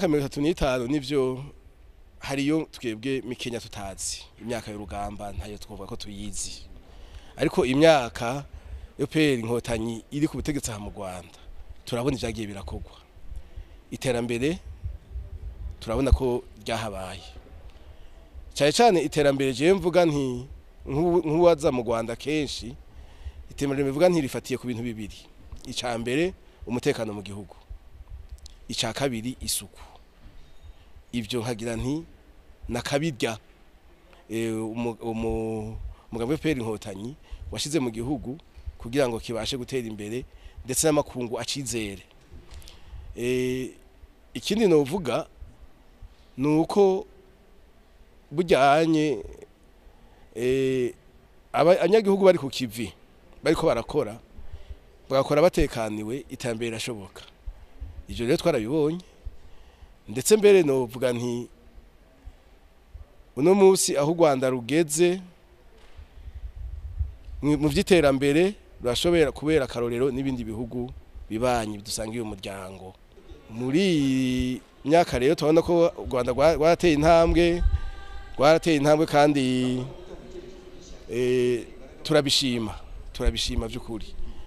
mirongo itatu n'itanu nivyo hariyo twebwe mikenya tutazi imyaka y'urugamba ntayo twovuga ko tuyizi ariko imyaka EPR inkotanyi iri ku butegetsi aha mu Rwanda turabona ivyagiye birakorwa iterambere turabona ko ryahabaye cyane cyane iterambere je mvuga nti nk'uwaza mu Rwanda kenshi iterambere bivuga nti rifatiye ku bintu bibiri ica mbere umutekano mu gihugu ica kabiri isuku ivyo nkagira nti nakabirya umugabo w'PR inkotanyi washize mu gihugu kugira ngo kibashe gutera imbere ndetse n'amakungu acizere ikindi novuga ni uko bujyanye abanyagihugu bari ku kivi bariko barakora bagakora batekaniwe iterambere rirashoboka ivyo rero twarabibonye ndetse mbere novuga nti uno munsi aho u Rwanda rugeze mu vy'iterambere rurashobora kubera akarorero n'ibindi bihugu bibanyi bidusangiye umuryango muri myaka rero turabona ko u Rwanda rwarateye intambwe rwarateye intambwe kandi turabishima turabishima by'ukuri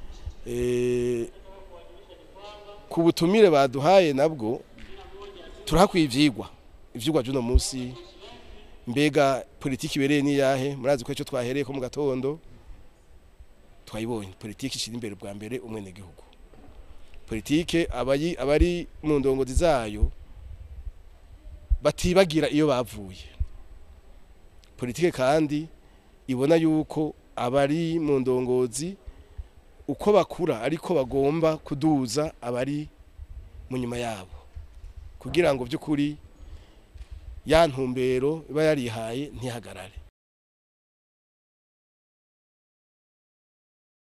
ku butumire baduhaye nabwo turahakwiye ivyigwa ivyigwa by'uno munsi mbega politiki ibereye niyahe murazi ko icyo twahereye ko mu gatondo twayibonye politiki ishira imbere bwa mbere umwene gihugu politike abari abari mu ndongozi zayo batibagira iyo bavuye politike kandi ibona yuko abari mu ndongozi uko bakura ariko bagomba kuduza abari mu nyuma yabo kugira ngo by'ukuri ya ntumbero iba yarihaye ntihagarare